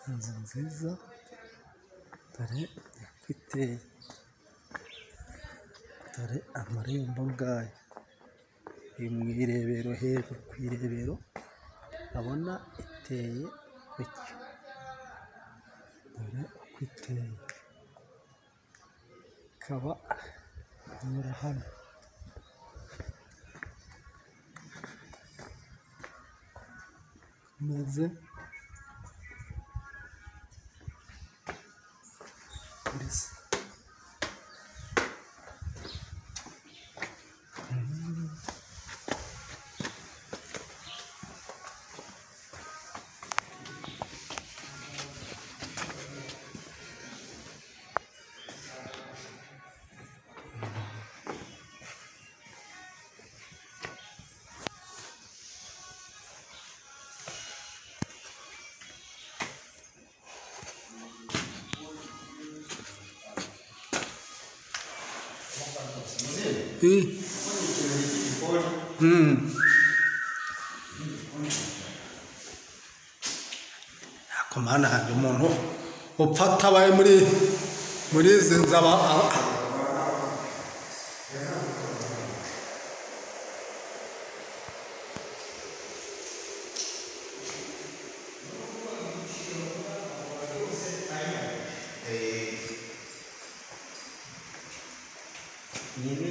Inzu nziza dore uko iteye, dore amarembo yayo, iri mu irebero hejuru ku irebero urabona iteye gutya, dore uko iteye, ikaba inyura hano. Imeze muri se. Ariko mana yanjye umuntu upfa atabaye muri muri izi nzu aba aba- Ini